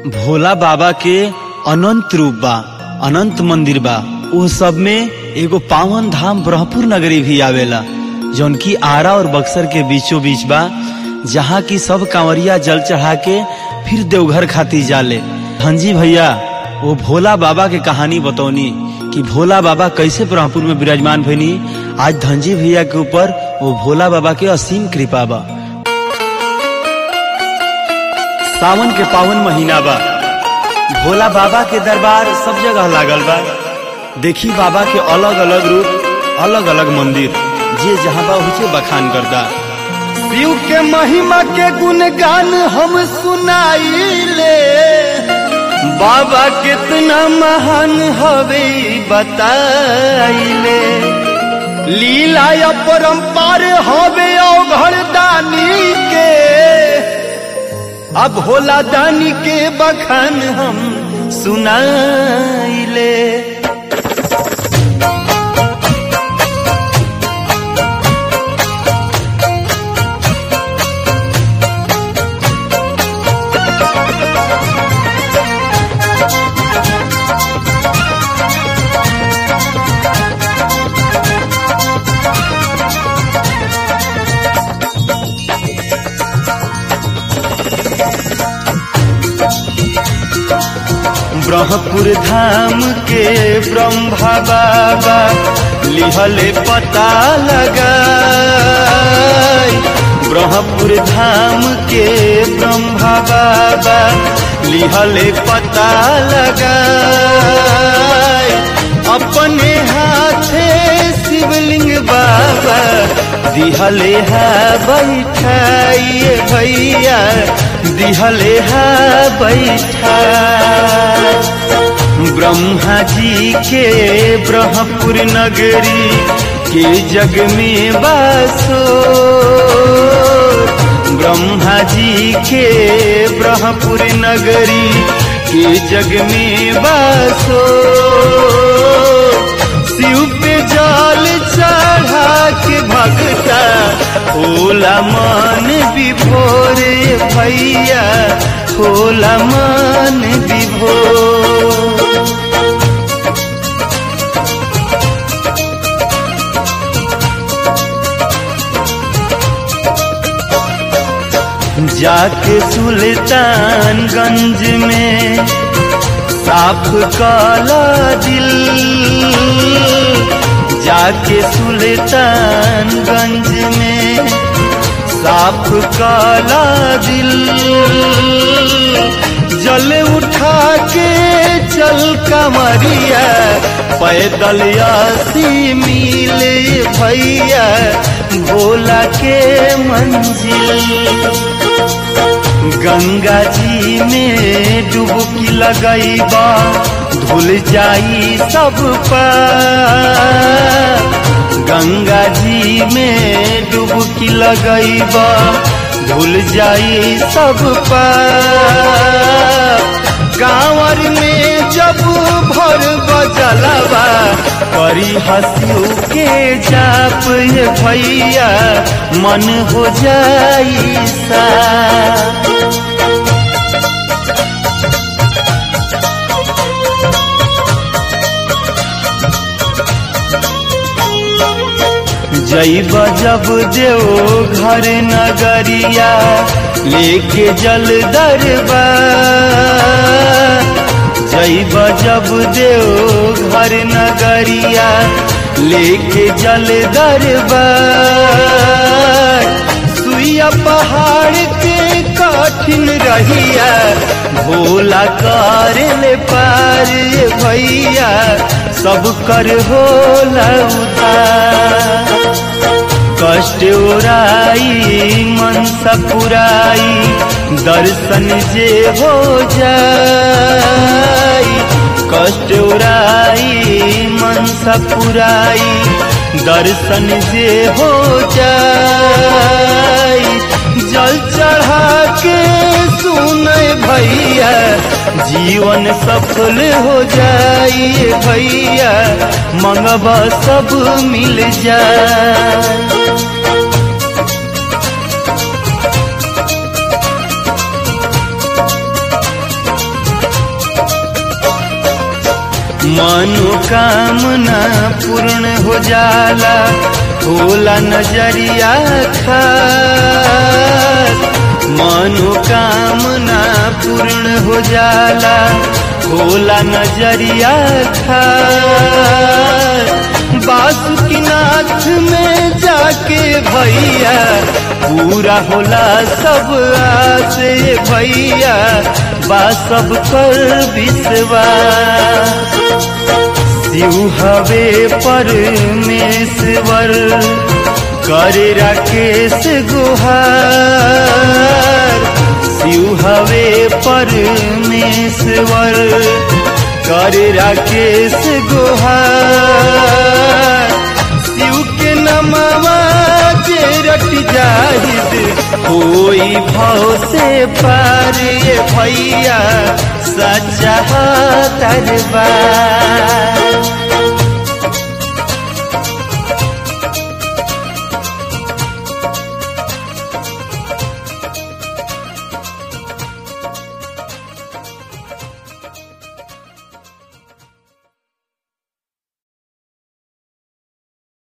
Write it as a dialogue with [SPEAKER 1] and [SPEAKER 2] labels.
[SPEAKER 1] भोला बाबा के अनंत रूप बा अनंत मंदिर बा वो सब में एगो पावन धाम ब्रह्मपुर नगरी भी आवेला जौन की आरा और बक्सर के बीचों बीच बा जहाँ की सब कांवरिया जल चढ़ा के फिर देवघर खाती जाले हंजी भैया वो भोला बाबा के कहानी बतौनी कि भोला बाबा कैसे ब्रह्मपुर में विराजमान भइनी आज धनजी भैया के ऊपर वो भोला बाबा के असीम कृपा बा सावन के पावन महीना बा भोला बाबा के दरबार सब जगह लागल बा देखी बाबा के अलग अलग रूप अलग अलग मंदिर जे जहाँ बा उसे बखान करता
[SPEAKER 2] शिव के महिमा के गुणगान हम सुनाइले बाबा कितना महान हवे बताइले लीला या परंपार हवे अवघड़ दानी के अब होला दानी के बखान हम सुनाइले ब्रह्मपुर धाम के ब्रह्मा बाबा लिहले पता लगा ब्रह्मपुर धाम के ब्रह्मा बाबा लिहले पता लगा अपने हाथे शिवलिंग बाबा दिहले है बैठाइए भैया दिहले है बैठा ब्रह्मा जी के ब्रह्मपुर नगरी के जग में बासो ब्रह्मा जी के ब्रह्मपुर नगरी के जग में बासो शिव पे जल चढ़ा के भगता होला मन विभोर भैया होला मन विभोर जाके सुल्तानगंज में साफ काला दिल जाके सुल्तानगंज में साफ काला दिल जल उठा के चल कमरिया पैदल यासी मिले भैया भोला के मंजिल गंगा जी में डुबकी लगैबा धुल जाई सब गंगा जी में डुबकी लगैबा धुल जाई सब कांवर में जब भर बजलवा करी हंसू के जाप ये भैया मन हो जाई सा जैब जब देव घर नगरिया लेके जल दरबा जैब जब देव घर नगरिया लेके जल दरबा सुइया पहाड़ के कठिन रहिया भोला कर ले पार भैया सब कर होला उधार कष्ट उराई मन सपुराई दर्शन जे हो जाई कष्ट उराई मन सपुराई दर्शन जे हो जाई जल चढ़ा के सुनय भैया जीवन सफल हो जाई भैया मंगवा सब मिल जाए मनोकामना पूर्ण हो जाला होला नजरिया खास मनोकामना पूर्ण हो जाला होला नजरिया खास बासुकीनाथ में जाके भैया पूरा होला सब आस भैया बा सब कर विश्वास शिव हवे परमेश्वर करे राकेश गुहार शिव हवे परमेश्वर करे राकेश गुहार शिव के नमवा जे रट जाहिद होई भाव से पार ये भैया सच्चा दरबार